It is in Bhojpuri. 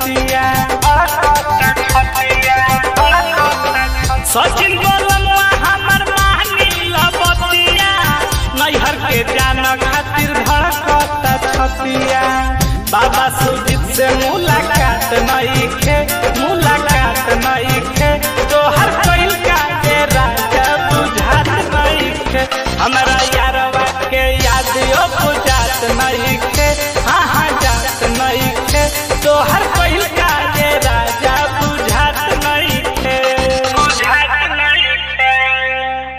छतिया सचिन बोलमुआ हमर मानी लबतिया नैहर के जान खातिर धड़कता छतिया बाबा सुजीत से मुलाकात नइखे मुलाकात नइखे तोहर कइल का के राजा बुझात नइखे हमरा यारवा के याद यो बुझात नइखे हाँ हाँ जात नइखे तोहर कइल